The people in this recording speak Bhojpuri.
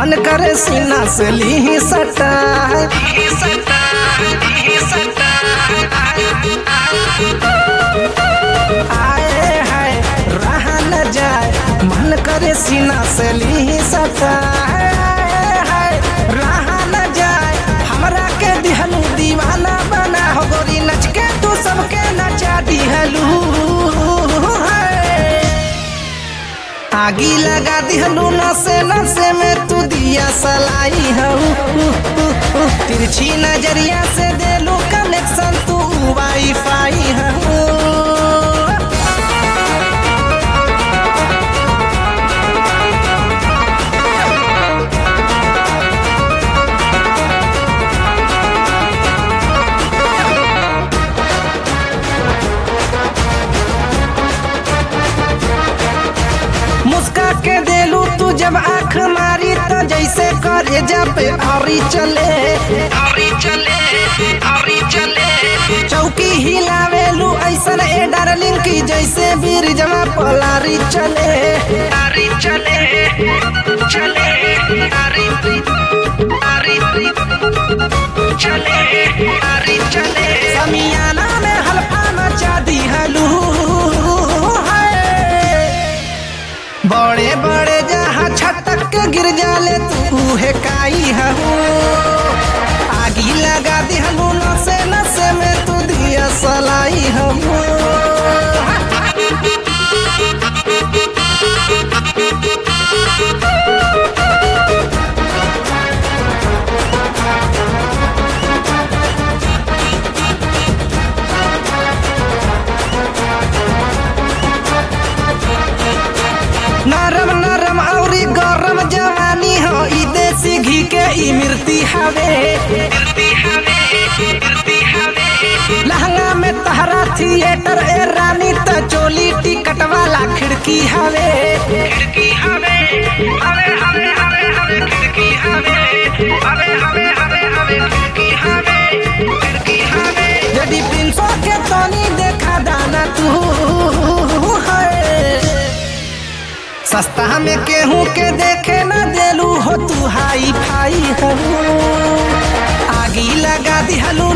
मन करे सीना से ली सटा आए हाय रहा न जाए मन करे सीना से ली सटा आए हाय रहा न जाए हमरा के दिहलू दीवाना बना हो गोरी नच के तू सबके नचा दिहलू हाय आगी लगा दिहलू नसे नसे में तू दिया सलाई हूँ तिरछी नजरिया से देलू कनेक्शन तू वाईफाई हूँ मुस्का के देलू तू जब आँख मारी तो जैसे करे पे औरी चले औरी चले औरी चले चौकी हिलावेलू ऐसन ए डार्लिंग की जैसे बीर जमा पलारी चले आरी चले चले आरी आरी चले आरी चले समियाना में हल्फा मचा दी हलू बड़े बड़े जहाँ छटक के गिर जाले तू है काई हूँ आगी लगा दिहलू नसे नसे में तू दिया सलाई हूँ नरम नरम औरी गरम जवानी हो ई देसी घी के ई मिर्ती हवे लहंगा में तहरा थिएटर ए रानी त चोली टिकट वाला खिड़की हवे खिड़की हवे हवे हवे हवे हवे खिड़की हवे हवे हवे हवे हवे खिड़की हवे खिड़की हवे यदि प्रिंसो के तनी देखा दाना तू है सस्ता में केहू के देखे न देलू हो तू हाई फाई हूँ आगी लगा दिहलू